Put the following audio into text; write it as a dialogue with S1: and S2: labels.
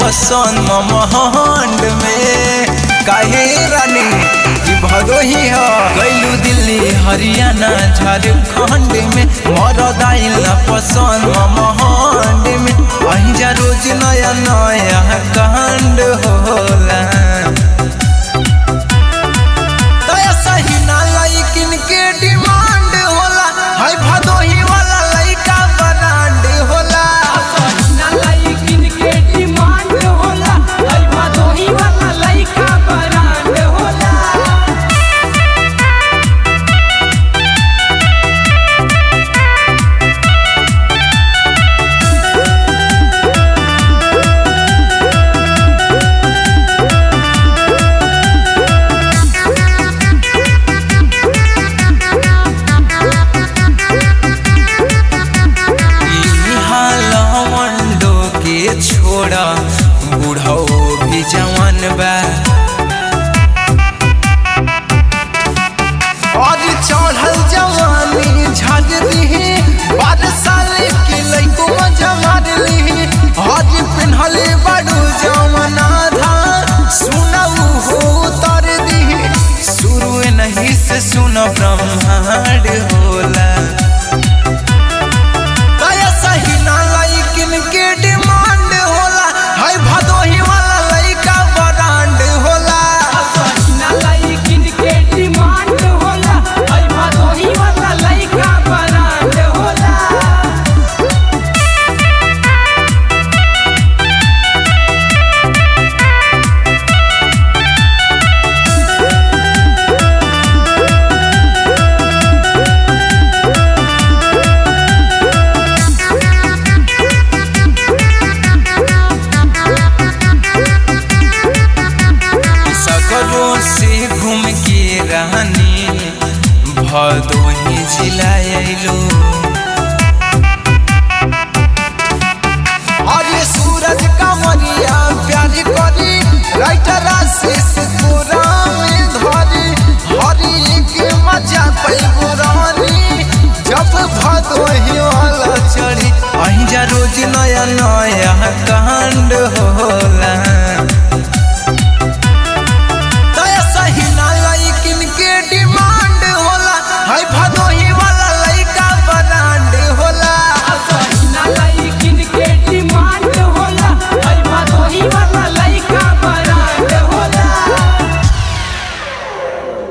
S1: पसंद महंड में काहे रानी ई भदोही ह गइलू दिल्ली हरियाणा झारखंड में मरद आइल पसंद महंड में अहीं जा रोज नया नया कांड होला तया सही ना लइकिन के डिमांड होला हाय भदोही वाला लइका ब्रांड होला
S2: ना लइकिन के डिमांड होला हई भदोही वाला लइका ब्रांड होला
S1: इहाँ लवंडो के छोड़ा बूढ़ो भी जवान बा और चढ़ल जवानी झाड़ दी बारह साल के लइको मजा मार ली आज पिन्हले बड़ू जवान आधा सुनऊ हो तर दी शुरू नहीं से सुन ब्रह्मांड होला दया सही ना लइकिन के डिमांड होला हाय भदोही वाला लइका ब्रांड होला
S2: ना लइकिन के डिमांड होला हई भदोही वाला लइका ब्रांड होला
S1: सकरों से घूम के रानी भदोही जिला अइलो अरे सूरज कमरिया प्यार करी राइटर से